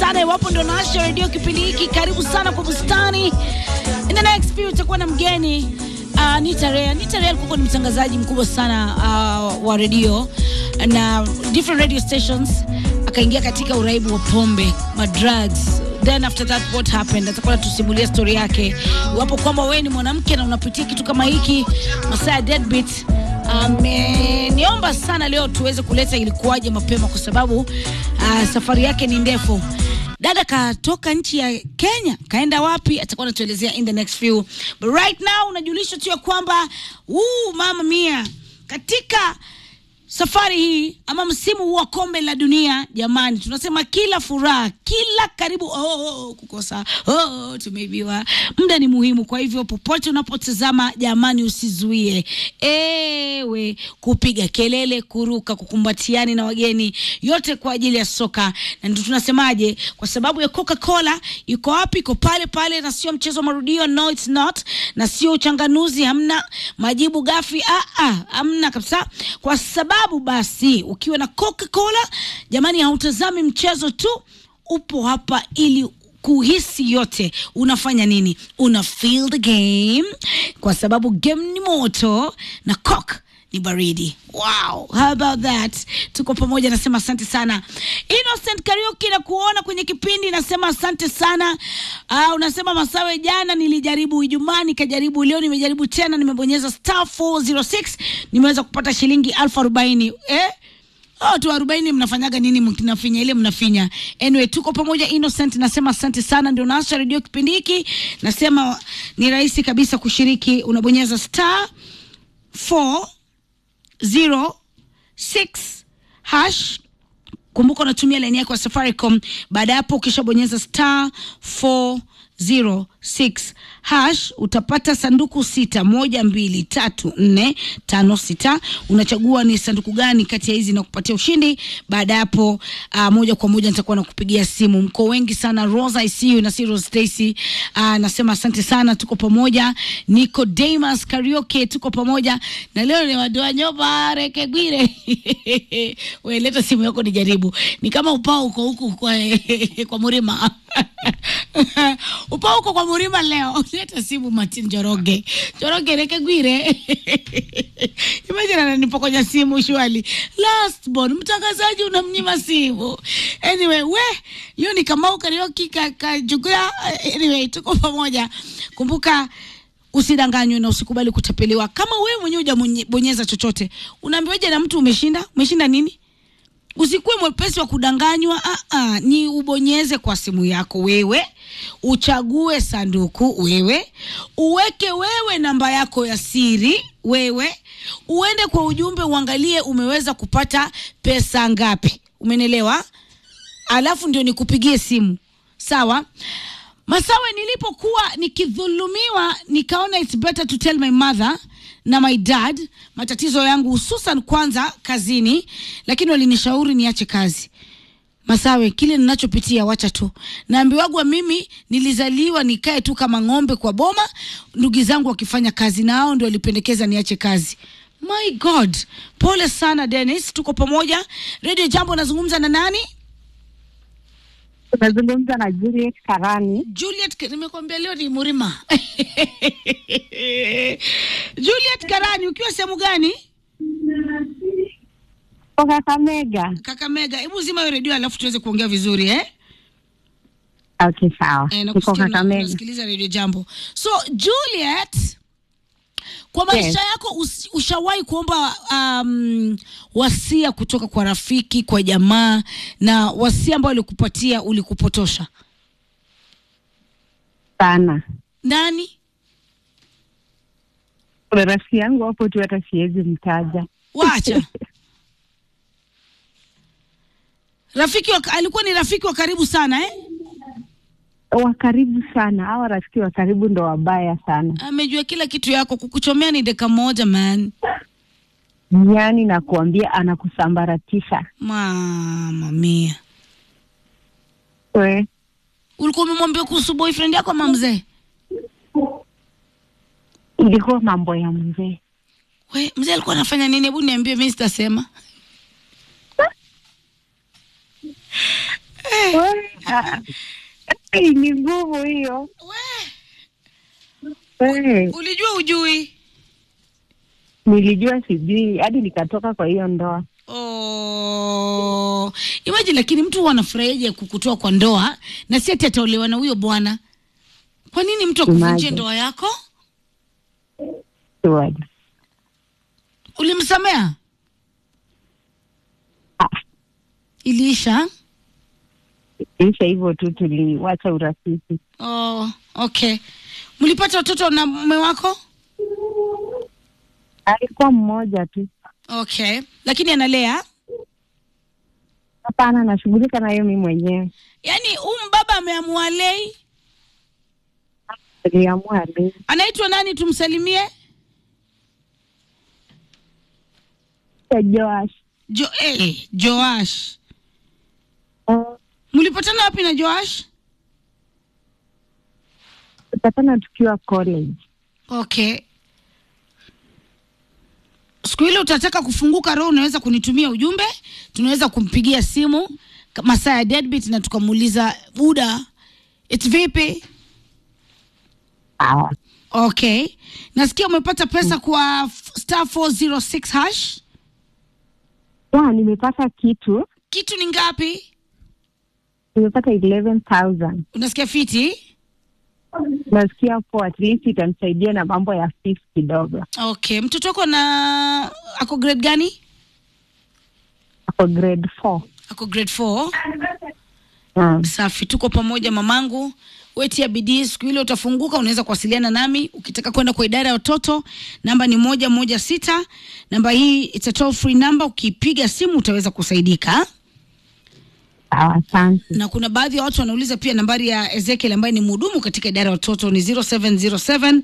sana iwapo ndo naasha redio kipindi hiki. Karibu sana kwa bustani. In the next few utakuwa na mgeni uh, Nita Rea. Nita Rea alikuwa ni mtangazaji mkubwa sana uh, wa redio na different radio stations, akaingia katika uraibu wa pombe, madrugs then after that what happened, atakuwa tusimulia story yake. Iwapo kwamba wewe ni mwanamke na unapitia kitu kama hiki, masaa ya deadbeat ameniomba um, sana leo tuweze kuleta ilikuwaje mapema, kwa sababu uh, safari yake ni ndefu. Dada katoka nchi ya Kenya, kaenda wapi? Atakuwa anatuelezea in the next few, but right now unajulisha tu ya kwamba uh, mama mia katika safari hii ama msimu huu wa kombe la dunia, jamani, tunasema kila furaha, kila karibu, oh, oh, oh, kukosa oh, tumeibiwa. Muda ni muhimu, kwa hivyo popote unapotazama, jamani, usizuie ewe kupiga kelele, kuruka, kukumbatiani na wageni, yote kwa ajili ya soka. Na ndio tunasemaje, kwa sababu ya Coca-Cola iko wapi? Iko pale pale, na sio mchezo wa marudio, no it's not, na sio uchanganuzi, hamna majibu gafi, ah, ah, hamna kabisa, kwa sababu basi ukiwa na Coca-Cola jamani, hautazami mchezo tu, upo hapa ili kuhisi yote. Unafanya nini? Una feel the game, kwa sababu game ni moto na Coke ni baridi. Wow, how about that? Tuko pamoja, nasema asante sana Innocent Karaoke na kuona kwenye kipindi, nasema asante sana. Uh, unasema Masawe, jana nilijaribu Ijumaa nikajaribu, leo nimejaribu tena, nimebonyeza star 406 nimeweza kupata shilingi elfu arobaini eh? Oh, tu arobaini mnafanyaga nini mnafinya ile mnafinya. Anyway, tuko pamoja Innocent, nasema asante sana, ndio naasha redio kipindi hiki. Nasema ni rahisi kabisa kushiriki, unabonyeza star 406 hash kumbuka unatumia laini yako ya Safaricom. Baada ya hapo, ukishabonyeza star 406 hash utapata sanduku sita, moja, mbili, tatu, nne, tano, sita. Unachagua ni sanduku gani kati ya hizi na kupatia ushindi. Baada ya hapo, uh, moja kwa moja nitakuwa nakupigia simu. Mko wengi sana, Rosa ICU na si Rose Stacy. Uh, nasema asante sana, tuko pamoja. Nico Damas Karaoke, tuko pamoja na leo ni wadoa nyoba rekegwire wewe leta simu yako nijaribu. Ni kama upao uko huku kwa, kwa Murima upao uko kwa Murima leo leta simu Martin Joroge Joroge rekegwire imagine ananipokonya simu shwali last born mtangazaji unamnyima simu anyway we hiyo ni Kamau Karaoke kakajugua anyway tuko pamoja kumbuka usidanganywe na usikubali kutapeliwa kama wewe mwenyewe hujabonyeza chochote unaambiwaje na mtu umeshinda umeshinda nini Usikuwe mwepesi wa kudanganywa. Ah, ah, ni ubonyeze kwa simu yako wewe, uchague sanduku wewe, uweke wewe namba yako ya siri wewe, uende kwa ujumbe uangalie umeweza kupata pesa ngapi. Umenelewa? Alafu ndio nikupigie simu, sawa? Masawe, nilipokuwa nikidhulumiwa nikaona it's better to tell my mother na my dad matatizo yangu, hususan kwanza kazini, lakini walinishauri niache kazi. Masawe, kile ninachopitia wacha tu. Naambiwagwa mimi nilizaliwa nikae tu kama ng'ombe kwa boma, ndugu zangu wakifanya kazi, na hao ndio walipendekeza niache kazi. My God, pole sana Dennis, tuko pamoja. Radio Jambo, nazungumza na nani? Unazungumza na Juliet Karani. Juliet, nimekwambia leo ni Murima. Juliet Karani, ukiwa sehemu gani? Kwa Kakamega. Kakamega. Hebu zima hiyo redio alafu tuweze kuongea vizuri eh? Okay, sawa. Eh, Niko nakusikia una- Kakamega. unasikiliza redio Jambo. So Juliet, kwa maisha Yes. yako usi- ushawahi kuomba um, wasia kutoka kwa rafiki, kwa jamaa, na wasia ambao alikupatia ulikupotosha? Sana. Nani? Kuna rafiki yangu hapo tu hata siwezi mtaja. Wacha. rafiki wa, alikuwa ni rafiki wa karibu sana eh? Wa karibu sana. Hawa rafiki wa karibu ndo wabaya sana. Amejua kila kitu yako, kukuchomea ni dakika moja man. Yaani nakuambia anakusambaratisha. Mama mia, We, ulikuwa umemwambia kuhusu boyfriend yako ama mzee? ilikuwa mambo ya mzee. We, mzee alikuwa anafanya nini? Hebu niambie, mimi sitasema. We, Hey, ni ngumu hiyo. We, Hey, ulijua ujui? nilijua sijui hadi nikatoka kwa hiyo ndoa. Oh, imagine lakini mtu huwa anafurahiaje kukutoa kwa ndoa na si ati ataolewa na huyo bwana. Kwa nini mtu akuvunjie Imagine. ndoa yako? Surely. Ulimsamea? Ah, Iliisha? isha hivyo tu, tuliwacha urafiki. Oh, okay. Mlipata watoto na mume wako? Alikuwa mmoja tu. Okay. Lakini analea? Hapana, nashughulika nayo mi mwenyewe. Yaani huyu baba ameamua lei. Aliamua leo. Anaitwa nani tumsalimie? Joash. Jo eh, Joash. Oh, Mlipatana wapi na Joash? Tutapatana tukiwa college. Okay. Siku ile utataka kufunguka roho, unaweza kunitumia ujumbe, tunaweza kumpigia simu ka- masaa ya deadbeat na tukamuuliza Buda, it's vipi? Sawa. Okay. Nasikia umepata pesa kwa f- star 406 hash. Ya, nimepata kitu. Kitu ni ngapi? Nimepata 11,000. Unasikia fiti? Nasikia poa, at least itanisaidia na mambo ya fees kidogo. Okay. Mtoto wako na ako grade gani? Ako grade 4. Ako grade 4. Mm. Safi, tuko pamoja mamangu. Wetia bidii, siku ile utafunguka, unaweza kuwasiliana nami ukitaka kwenda kwa idara ya watoto. Namba ni moja moja sita. Namba hii it's a toll free number, ukipiga simu utaweza kusaidika. Sawa, asante. Na kuna baadhi ya watu wanauliza pia nambari ya Ezekiel ambaye ni mhudumu katika idara ya watoto ni 0707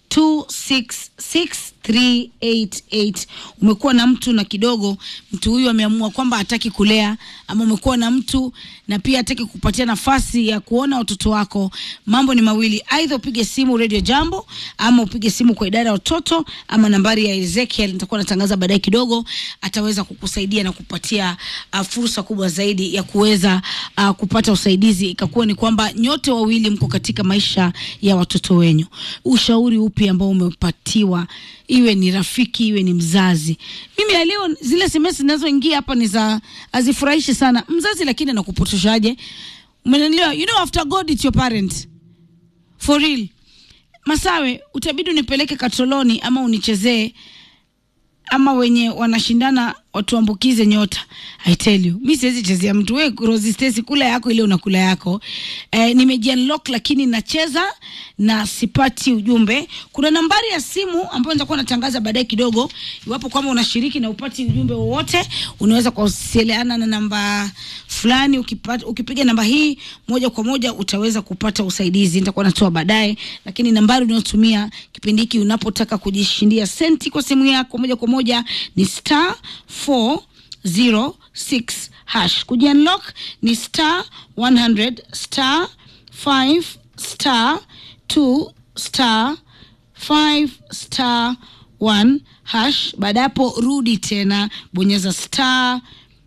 266388. Umekuwa na mtu na kidogo mtu huyu ameamua kwamba hataki kulea, ama umekuwa na mtu na pia hataki kupatia nafasi ya kuona watoto wako, mambo ni mawili, aidha upige simu Radio Jambo ama upige simu kwa idara ya watoto, ama nambari ya Ezekiel nitakuwa natangaza baadaye kidogo, ataweza kukusaidia na kupatia uh, fursa kubwa zaidi ya kuweza uh, kupata usaidizi, ikakuwa ni kwamba nyote wawili mko katika maisha ya watoto wenyu. Ushauri upi ambao umepatiwa, iwe ni rafiki, iwe ni mzazi? Mimi ya leo zile SMS zinazoingia hapa ni za hazifurahishi sana mzazi, lakini anakupotoshaje? Umeelewa? You know after God it's your parent for real. Masawe, utabidi unipeleke katoloni ama unichezee ama wenye wanashindana watuambukize nyota. I tell you, mi siwezi chezea mtu. We Rosie Stacy, kula yako ile unakula yako. Eh, nimejiunlock lakini nacheza na sipati ujumbe. Kuna nambari ya simu ambayo nitakuwa natangaza baadaye kidogo. Iwapo kwamba unashiriki na upati ujumbe wowote, unaweza kuwasiliana na namba fulani. Ukipata, ukipiga namba hii moja kwa moja utaweza kupata usaidizi. Nitakuwa natoa baadaye, lakini nambari unayotumia kipindi hiki unapotaka kujishindia senti kwa simu yako moja kwa moja ni star 406 hash. Kujiunlock ni star 100 star 5 star 2 star 5 star 1 hash. Baada ya hapo rudi tena bonyeza star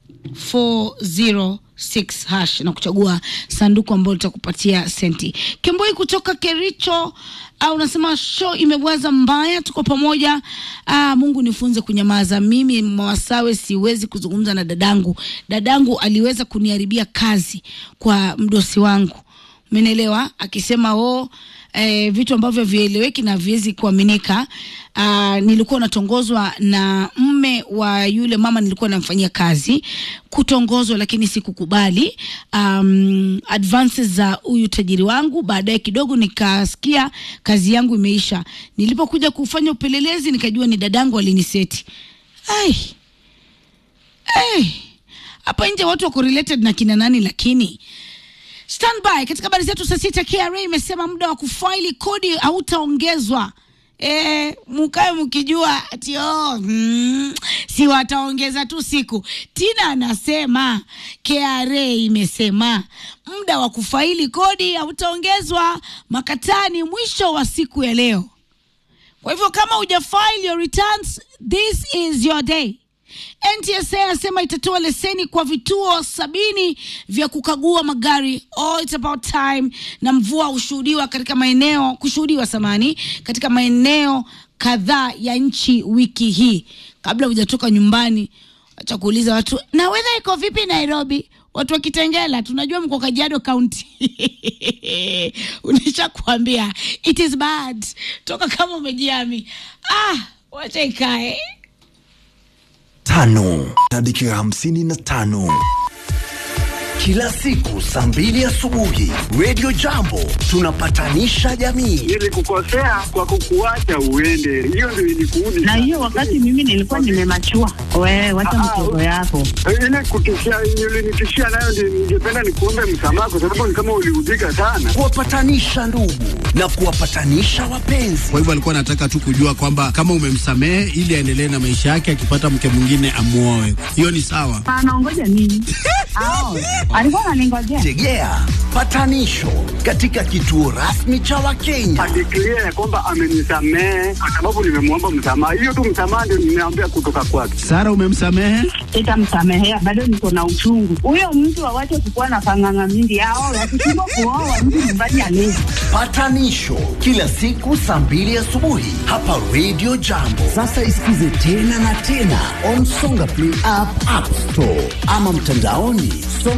406 hash na kuchagua sanduku ambalo litakupatia senti. Kemboi kutoka Kericho au unasema show imebwaza mbaya, tuko pamoja. Ah, Mungu nifunze kunyamaza. Mimi Mwasawe siwezi kuzungumza na dadangu. Dadangu aliweza kuniharibia kazi kwa mdosi wangu, umenielewa? Akisema oh, eh, vitu ambavyo vieleweki na viwezi kuaminika. Uh, nilikuwa natongozwa na mme wa yule mama nilikuwa namfanyia kazi, kutongozwa, lakini sikukubali um, advances za huyu tajiri wangu. Baadaye kidogo nikasikia kazi yangu imeisha. Nilipokuja kufanya upelelezi, nikajua ni dadangu aliniseti. Ai, ai, hapa nje watu wako related na kina nani, lakini Standby katika habari zetu saa sita. KRA imesema muda wa kufaili kodi hautaongezwa. E, mukae mkijua ati oh, mm, si wataongeza tu siku. Tina anasema KRA imesema muda wa kufaili kodi hautaongezwa makatani mwisho wa siku ya leo. Kwa hivyo kama hujafile your returns, this is your day. NTSA anasema itatoa leseni kwa vituo sabini vya kukagua magari. Oh, it's about time. Na mvua hushuhudiwa katika maeneo kushuhudiwa samani katika maeneo kadhaa ya nchi wiki hii. Kabla hujatoka nyumbani, acha kuuliza watu na weather iko vipi Nairobi. Watu wa Kitengela tunajua mko Kajiado County. Unisha kuambia it is bad. Toka kama umejiami. Ah, wacha ikae. tano na dakika hamsini na tano kila siku saa mbili asubuhi Radio Jambo tunapatanisha jamii. Nilikukosea kwa kukuacha uende, hiyo ndio ilikuudi. Na hiyo wakati mimi nilikuwa nimemachua. Wewe wacha Ah, mchezo yako. ile kutishia, ulinitishia nayo ndio ningependa nikuombe msamaha, kwa sababu ni kama uliudhika sana. Kuwapatanisha ndugu na kuwapatanisha wapenzi. Kwa hivyo alikuwa anataka tu kujua kwamba kama umemsamehe ili aendelee na maisha yake, akipata mke mwingine amuoe. Hiyo ni sawa. Anaongoja nini? Ao, alikuwa ananingojea. Tegea patanisho katika kituo rasmi cha Wakenya. Adeklia ya kwamba amenisamehe kwa sababu nimemwomba msamaha. Hiyo tu msamaha ndio nimeambia kutoka kwake. Sara, umemsamehe? Sitamsamehea, bado niko na uchungu. Huyo mtu awache kukuwa na panganga mingi. Ao, wakishindwa kuoa mtu nyumbani alezi. Patanisho kila siku saa mbili asubuhi hapa Radio Jambo. Sasa isikize tena na tena on Songa Play app, App Store ama mtandaoni